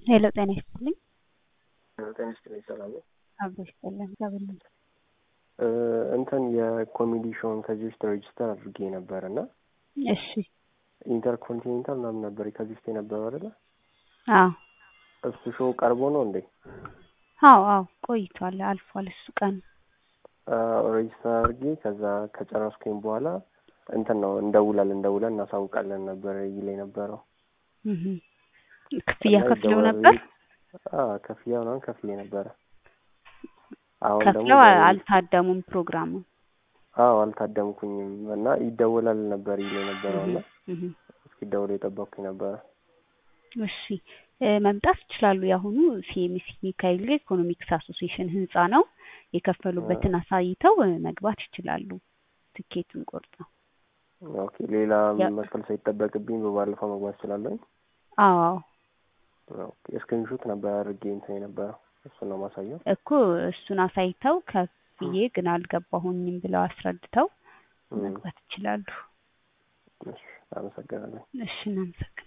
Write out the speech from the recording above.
ሄሎ ጤና ይስጥልኝ። ጤና ይስጥልኝ። ሰላም ነው? አብሮ ይስጥልን። ገብልን እ እንትን የኮሜዲ ሾውን ከዚህ ውስጥ ሬጅስተር አድርጌ ነበር እና እሺ። ኢንተርኮንቲኔንታል ምናምን ነበር ከዚህ ውስጥ የነበረው አይደለ? አዎ እሱ ሾው ቀርቦ ነው እንዴ? አዎ አዎ ቆይቷል፣ አልፏል እሱ ቀን። ሬጅስተር አድርጌ ከዛ ከጨረስኩኝ በኋላ እንትን ነው እንደውላለን እንደውለን እናሳውቃለን ነበር ይል የነበረው። እህ ክፍያ እና ከፍለው ይደወላል- ነበር? አዎ ክፍያ ምናምን ከፍዬ ነበረ። አሁን ደግሞ ከፍለው በ- አልታደሙም ፕሮግራሙን። አዎ አልታደምኩኝም እና ይደወላል ነበር ይል የነበረው እና እህ እስኪደውል የጠበቅኩኝ ነበረ። እሺ እ መምጣት ይችላሉ። የአሁኑ ሲኤምሲ ሚካኤል ጋር ኢኮኖሚክስ አሶሲዬሽን ህንጻ ነው። የከፈሉበትን አሳይተው እ መግባት ይችላሉ። ትኬቱን ቆርጠው። ኦኬ ሌላ ያ- መክፈል ሳይጠበቅብኝ በባለፈው መግባት እችላለሁ? አዎ ኦኬ ስክሪንሾት ነበር አድርጌ እንትን የነበረው እሱን ነው ማሳየው። እኮ እሱን አሳይተው ከፍዬ ግን አልገባሁኝም ብለው አስረድተው እም፣ መግባት ይችላሉ። እሺ አመሰግናለሁ። እሺ እናመሰግናለን።